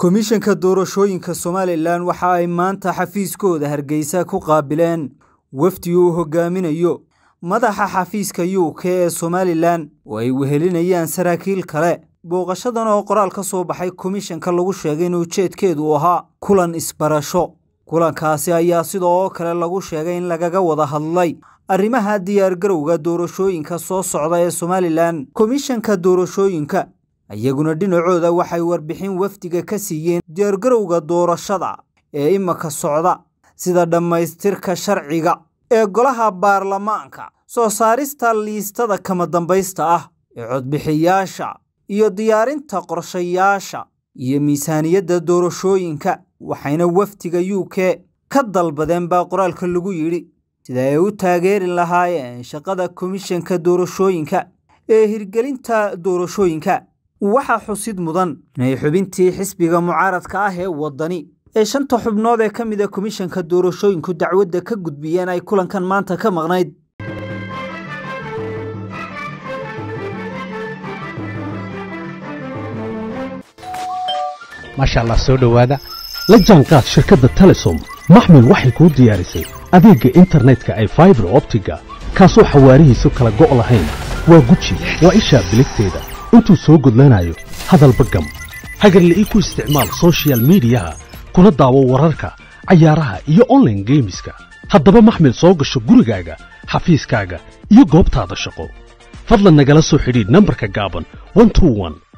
komishanka doorashooyinka somalilan waxa ay maanta xafiiskooda hargeysa ku qaabileen wafdi uu hogaaminayo madaxa xafiiska u k ee somalilan oo ay wehelinayaan saraakiil kale booqashadan oo qoraal ka soo baxay komishanka lagu sheegay in ujeedkeedu uu ahaa kulan isbarasho kulankaasi ayaa sidoo kale lagu sheegay in lagaga wada hadlay arrimaha diyaargarowga doorashooyinka soo socda ee somalilan komishanka doorashooyinka iyaguna dhinacooda waxay warbixin wafdiga ka siiyeen diyaargarowga doorashada ee imaka socda sida dhammaystirka sharciga ee golaha baarlamaanka soo saarista liistada kama dambaysta ah ee codbixiyaasha iyo diyaarinta qorshayaasha iyo miisaaniyadda doorashooyinka waxayna wafdiga u k ka dalbadeen baa qoraalka lagu yidhi sida ay u taageeri lahaayeen shaqada komishanka doorashooyinka ee hirgelinta doorashooyinka waxaa xusid mudan inay xubintii xisbiga mucaaradka ah ee waddani ee shanta xubnood ee ka mid a komishanka doorashooyinku dacwadda ka gudbiyeen ay kulankan maanta ka maqnayd maasha allah soo dhowaada la jaanqaad shirkadda telesom maxmil waxay kuu diyaarisay adeegga internetka ay faibar optiga kaasoo xawaarihiisu kala go' lahayn waa guji waa ishaa biligteeda intuu soo gudlanayo hadalba gam hagarle ii ku isticmaal sochial midiyaha kuna daawo wararka cayaaraha iyo onlaine geemiska haddaba maxmil soo gasho gurigaaga xafiiskaaga iyo goobtaada shaqo fadlan nagala soo xidhiidh nambarka gaaban